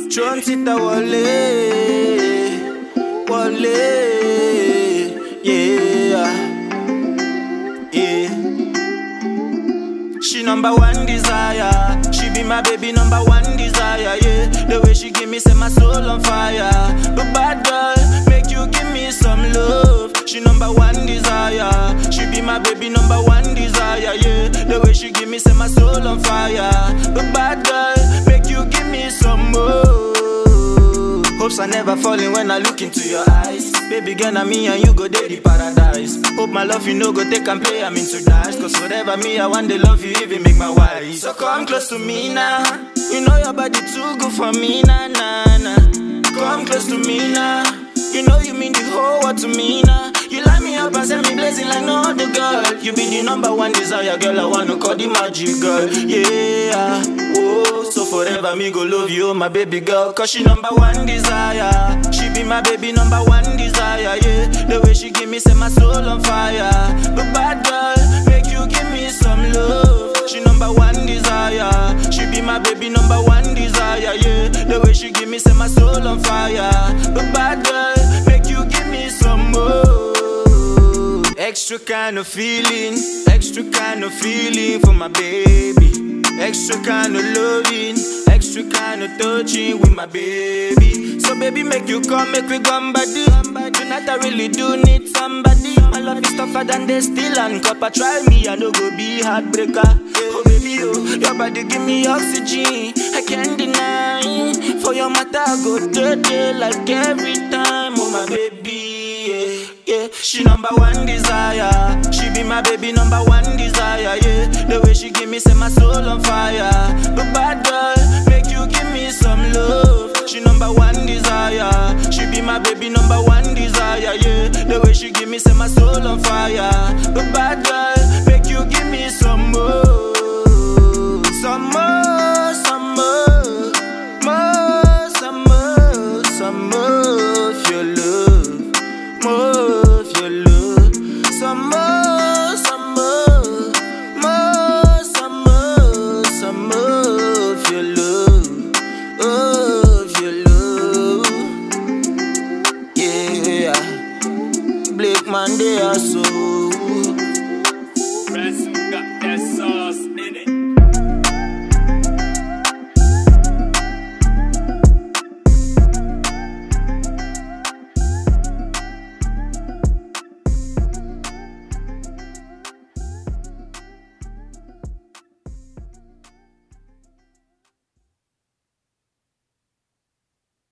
Tron sita wale, wale, yeah, yeah. She number one desire. She be my baby number one desire. Yeah, the way she give me set my soul on fire. But bad girl, make you give me some love. She number one desire. She be my baby number one desire. Yeah, the way she give me set my soul on fire. But bad girl, make you give me some more. Hopes I never falling when I look into your eyes. Baby girl, na me and you go day the paradise. Hope my love you know go take and play, I'm into dash. Cause whatever me, I want to love you, even make my wife. So come close to me now. You know your body too good for me, nah, nah, nah. Come close to me now. You know you mean the whole world to me now. You light me up and send me blazing like no other girl. You be the number one desire, girl. I wanna call the magic girl. Yeah, oh, so forever me go love you, my baby girl. Cause she number one desire. She be my baby number one desire. Yeah, the way she give me set my soul on fire. But bad girl, make you give me some love. She number one desire. She be my baby number one desire. Yeah, the way she give me set my soul on fire. But bad girl, make you give me some more. Extra kind of feeling, extra kind of feeling for my baby. Extra kind of loving, extra kind of touching with my baby. So baby, make you come, make we come body. Tonight I really do need somebody. My love is tougher than the steel and copper. Try me, I no go be heartbreaker. Oh baby, oh, your body give me oxygen. I can't deny. For your matter, I go dirty like every time. Oh my baby, yeah, yeah. She number one desire. She be my baby number one desire. Yeah, the way she give me set my soul on fire. But bad girl, make you give me some love. She number one desire. She be my baby number one desire. Yeah, the way she give me set my soul on fire. But bad girl, make you give me some more, some more, some more, more, some more, some more of your love, more of your love, some more, some more, more, some more, some more of your love, of your love, yeah. Blake man, they are so. Press got that sauce in it.